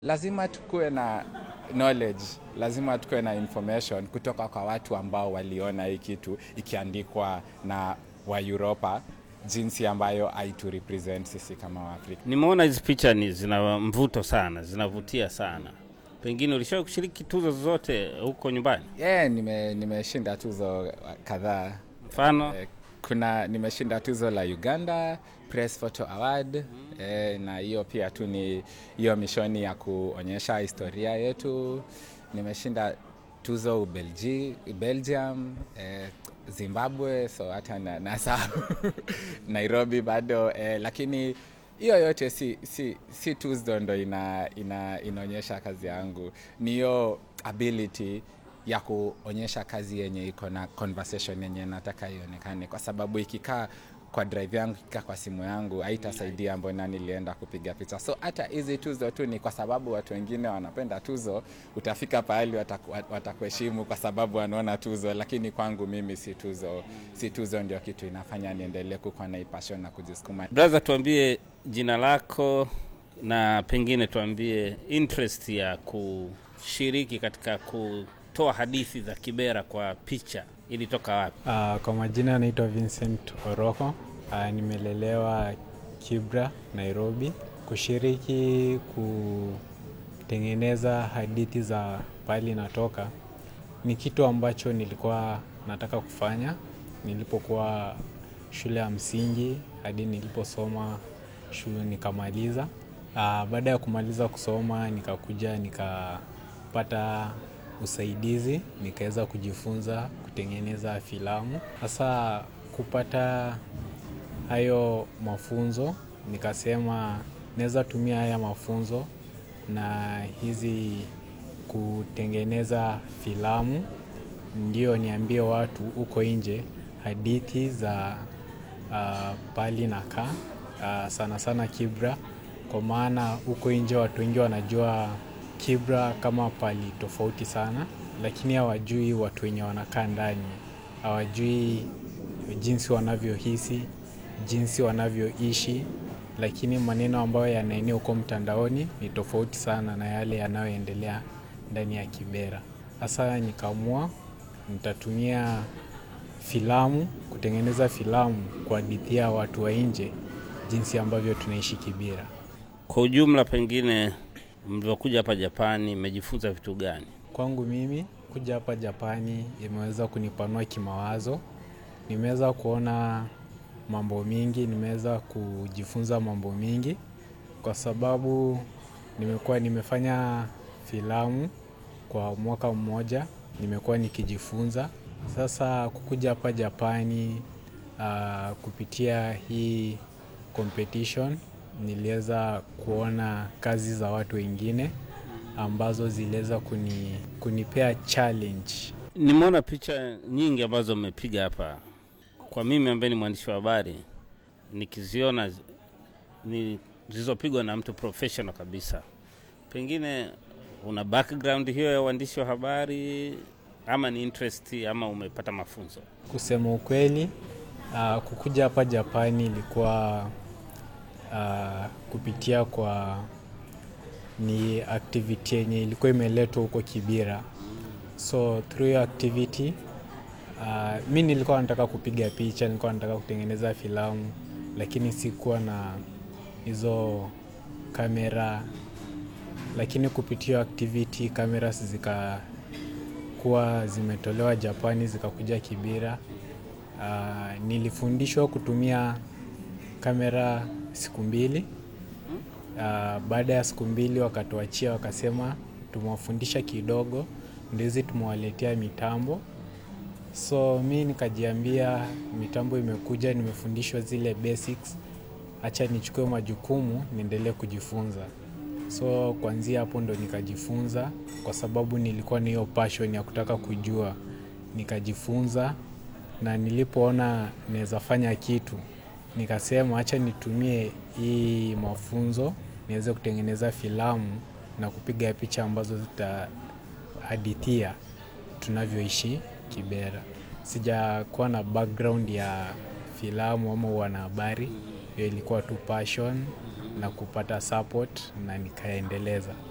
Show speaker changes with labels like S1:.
S1: Lazima tukuwe na knowledge, lazima tukuwe na information kutoka kwa watu ambao waliona hii kitu ikiandikwa na wa Europa jinsi ambayo haitu represent sisi kama Waafrika.
S2: Nimeona hizi picha ni zina mvuto sana, zinavutia sana. Pengine ulishawahi kushiriki tuzo zozote huko nyumbani?
S1: Yeah, nime nimeshinda tuzo kadhaa.
S2: Mfano
S1: Eh, Kuna nimeshinda tuzo la Uganda Press Photo Award eh, na hiyo pia tu ni hiyo mishoni ya kuonyesha historia yetu. Nimeshinda tuzo Ubelgi, Belgium eh, Zimbabwe, so hata na, nasahau Nairobi bado eh, lakini hiyo yote si, si, si tuzo ndo ina, ina, inaonyesha kazi yangu, ni hiyo ability ya kuonyesha kazi yenye iko na conversation yenye nataka ionekane, kwa sababu ikikaa kwa drive yangu ikikaa kwa simu yangu haitasaidia mbona nilienda kupiga picha. So hata hizi tuzo tu ni kwa sababu watu wengine wanapenda tuzo, utafika pahali wataku- watakuheshimu kwa sababu wanaona tuzo, lakini kwangu mimi si tuzo, si tuzo ndio kitu inafanya niendelee kukuwa na hii passion na kujisukuma.
S2: brother, tuambie jina lako na pengine tuambie interest ya kushiriki katika kutoa hadithi za Kibera kwa picha ilitoka wapi?
S3: Uh, kwa majina naitwa Vincent Oroko. Uh, nimelelewa Kibra, Nairobi. Kushiriki kutengeneza hadithi za pahali natoka ni kitu ambacho nilikuwa nataka kufanya nilipokuwa shule ya msingi hadi niliposoma shule nikamaliza. Uh, baada ya kumaliza kusoma nikakuja nikapata usaidizi nikaweza kujifunza kutengeneza filamu. Sasa kupata hayo mafunzo, nikasema naweza tumia haya mafunzo na hizi kutengeneza filamu, ndio niambie watu huko nje hadithi za uh, pali nakaa uh, sana sana Kibra, kwa maana huko nje watu wengi wanajua Kibra kama pali tofauti sana, lakini hawajui watu wenye wanakaa ndani, hawajui jinsi wanavyohisi, jinsi wanavyoishi, lakini maneno ambayo yanaenea huko mtandaoni ni tofauti sana na yale yanayoendelea ndani ya Kibera. Sasa nikaamua nitatumia filamu kutengeneza filamu kuhadithia watu wa nje jinsi ambavyo tunaishi Kibera.
S2: Kwa ujumla, pengine mlivyokuja hapa Japani, mmejifunza vitu gani?
S3: Kwangu mimi kuja hapa Japani imeweza kunipanua kimawazo. Nimeweza kuona mambo mingi, nimeweza kujifunza mambo mingi kwa sababu nimekuwa nimefanya filamu kwa mwaka mmoja, nimekuwa nikijifunza. Sasa kukuja hapa Japani uh, kupitia hii competition niliweza kuona kazi za watu wengine ambazo ziliweza kuni, kunipea challenge.
S2: Nimeona picha nyingi ambazo mmepiga hapa. Kwa mimi ambaye ni mwandishi wa habari, nikiziona zi- ni zilizopigwa na mtu professional kabisa. Pengine una background hiyo ya uandishi wa habari ama ni interest ama umepata mafunzo?
S3: Kusema ukweli, uh, kukuja hapa Japani ilikuwa uh, kupitia kwa ni activity yenye ilikuwa imeletwa huko Kibira. So through hiyo activity uh, mi nilikuwa nataka kupiga picha, nilikuwa nataka kutengeneza filamu, lakini sikuwa na hizo kamera, lakini kupitia hiyo activity cameras zikakuwa zimetolewa Japani zikakuja Kibira. Uh, nilifundishwa kutumia kamera siku mbili. Uh, baada ya siku mbili wakatuachia, wakasema tumewafundisha kidogo, ndio hizi tumewaletea mitambo. So mi nikajiambia mitambo imekuja, nimefundishwa zile basics, acha nichukue majukumu niendelee kujifunza. So kuanzia hapo ndo nikajifunza, kwa sababu nilikuwa na hiyo passion ya kutaka kujua, nikajifunza na nilipoona naweza fanya kitu nikasema acha nitumie hii mafunzo niweze kutengeneza filamu na kupiga picha ambazo zitahadithia tunavyoishi Kibera. Sijakuwa na background ya filamu ama wanahabari, hiyo ilikuwa tu passion na kupata support na nikaendeleza.